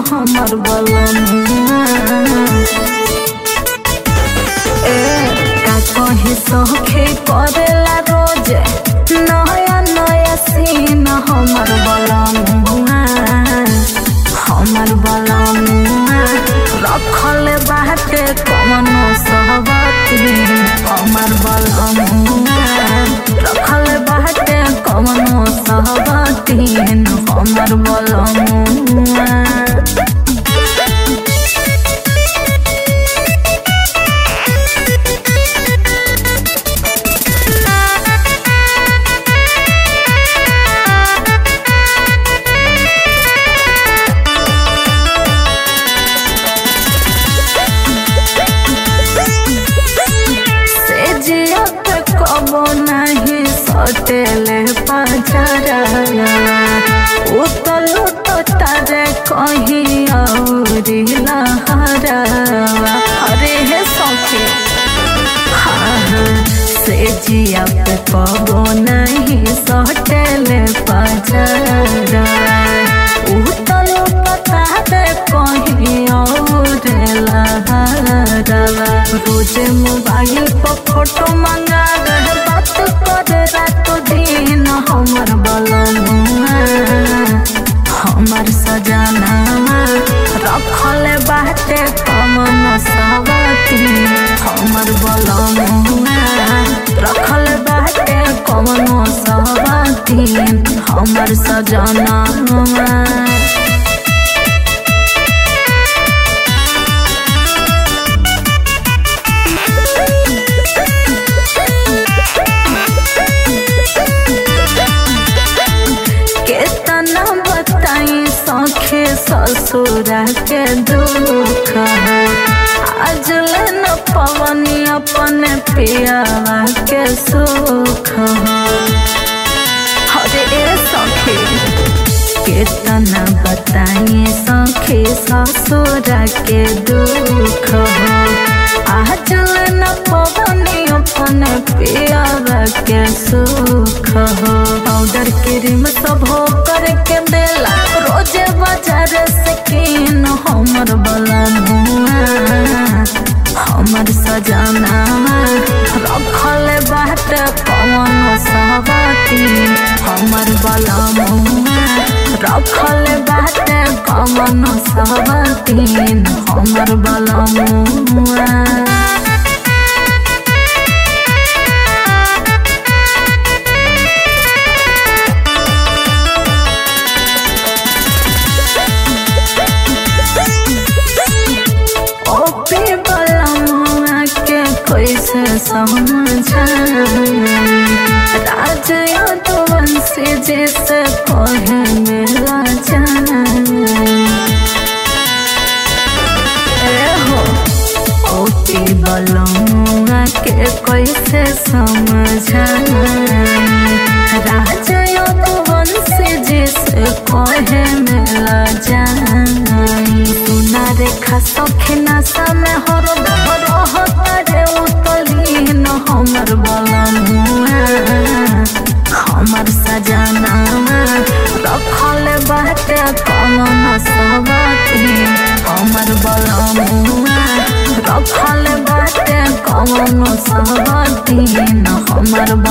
हमर बलनुआ ए का कहे सखे करेला रोज नया नया सीन हमर बलनुआ हमर बलनुआ रखल बाटे कमनो सहबती हमर बलनुआ रखल बाटे कमनो सहबती हमर बलनुआ से जिया पे कबो नहीं सटेले पजरा उतल तो तारे कहीं औरी लहरा अरे हे सखे से जिया पे कबो नहीं सटेले पजरा उतल तो तारे कहीं और लहरा रोजे मोबाइल पर फोटो मंगा रहे बात करे रात दिन हमर बलनुआ हमर सजना रखल बाटे कमन सवती हमर बलनुआ रखल बाटे कमन सवती हमर सजना केतना बताई सखे ससुरा के दुख आज न पवनी अपने पियावा के सुख अरे ए सखे केतना बताई सखे ससुरा के दुख आज न पवनी अपने पियावा के सुख पाउडर क्रीम सब हो करके देला रोजे बाजार से किन हमर बलनुआ हमर सजना रखल बाट कवन सहबती हमर बलनुआ रखल बाट कवन सहबती हमर बलनुआ ओपे बलमुआ के कैसे समझाई राज यदुवंशी जैसे कहे मेरा जाई एहो ओपे बलमुआ के कैसे समझाई राज यदुवंशी जैसे कहे मेरा जाई सुना रेखा सखे नशा में हर रहतारे उतलीन हमर बलनुआ हमर सजना रखल बाटे कमन सबती हमर बलनुआ रखल बाटे कमन सबती हमर